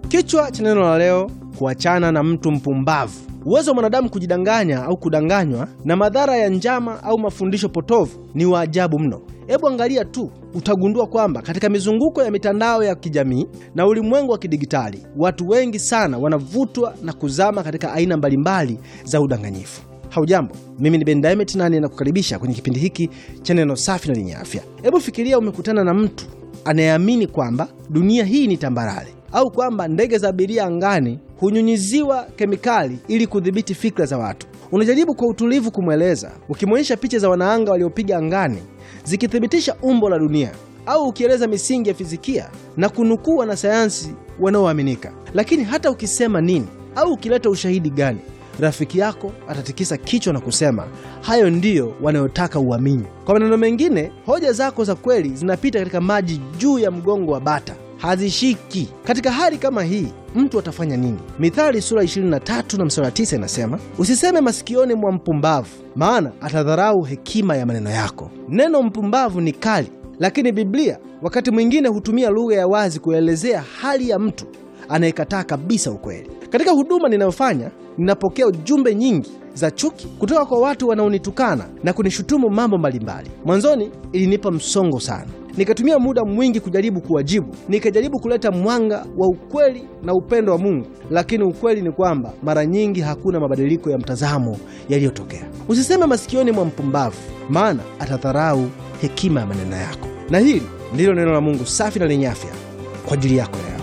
Kichwa cha neno la leo: kuachana na mtu mpumbavu. Uwezo wa mwanadamu kujidanganya au kudanganywa na madhara ya njama au mafundisho potovu ni wa ajabu mno. Hebu angalia tu, utagundua kwamba katika mizunguko ya mitandao ya kijamii na ulimwengu wa kidigitali, watu wengi sana wanavutwa na kuzama katika aina mbalimbali za udanganyifu. Haujambo, mimi ni Ben Diamond na ninakukaribisha kwenye kipindi hiki cha neno safi na lenye afya. Hebu fikiria umekutana na mtu anayeamini kwamba dunia hii ni tambarare au kwamba ndege za abiria angani hunyunyiziwa kemikali ili kudhibiti fikra za watu. Unajaribu kwa utulivu kumweleza, ukimwonyesha picha za wanaanga waliopiga angani zikithibitisha umbo la dunia, au ukieleza misingi ya fizikia na kunukuu wanasayansi wanaoaminika. Lakini hata ukisema nini au ukileta ushahidi gani, rafiki yako atatikisa kichwa na kusema hayo ndiyo wanayotaka uamini. Kwa maneno mengine, hoja zako za kweli zinapita katika maji juu ya mgongo wa bata, hazishiki. Katika hali kama hii mtu atafanya nini? Mithali sura 23 na mstari 9 inasema, usiseme masikioni mwa mpumbavu, maana atadharau hekima ya maneno yako. Neno mpumbavu ni kali, lakini Biblia wakati mwingine hutumia lugha ya wazi kuelezea hali ya mtu anayekataa kabisa ukweli. Katika huduma ninayofanya, ninapokea ujumbe nyingi za chuki kutoka kwa watu wanaonitukana na kunishutumu mambo mbalimbali. Mwanzoni ilinipa msongo sana, nikatumia muda mwingi kujaribu kuwajibu, nikajaribu kuleta mwanga wa ukweli na upendo wa Mungu, lakini ukweli ni kwamba mara nyingi hakuna mabadiliko ya mtazamo yaliyotokea. Usiseme masikioni mwa mpumbavu, maana atadharau hekima ya maneno yako. Na hili ndilo neno la Mungu safi na lenye afya kwa ajili yako leo.